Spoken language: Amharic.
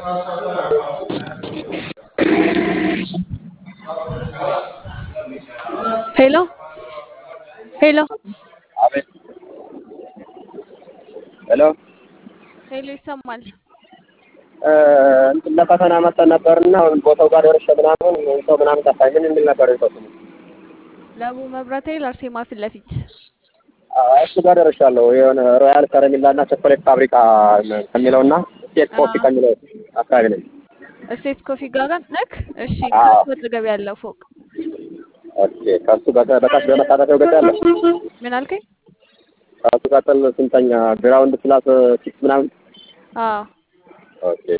ሄሎ ሄሎ አቤት። ሄሎ ሄሎ ይሰማል። እ፣ እንትን ለፈተና መጥተን ነበርና ቦታው ጋር ደርሼ ምናምን ሰው ምናምን ጠፋኝ። ምን የሚል ነበር የሰው ስሙ? ለቡ መብራት ኃይል አርሴማ ፊት ለፊት አይ፣ እሱ ጋር ደርሻለሁ። የሆነ ሮያል ከረሜላ እና ቸኮሌት ፋብሪካ ከሚለውና ስቴት ኮፊ አዎ። ከሚለው አካባቢ ነኝ። ስቴት ኮፊ ጋር ነክ። እሺ አዎ። ከሱ አጠገብ ያለው ፎቅ ኦኬ። ከሱ በ- በታች በመታጠፊያው ገጽ ያለ ምን አልከኝ? ከሱ ቀጥል ስንተኛ ግራውንድ ፕላስ ሲክስ ምናምን አዎ ኦኬ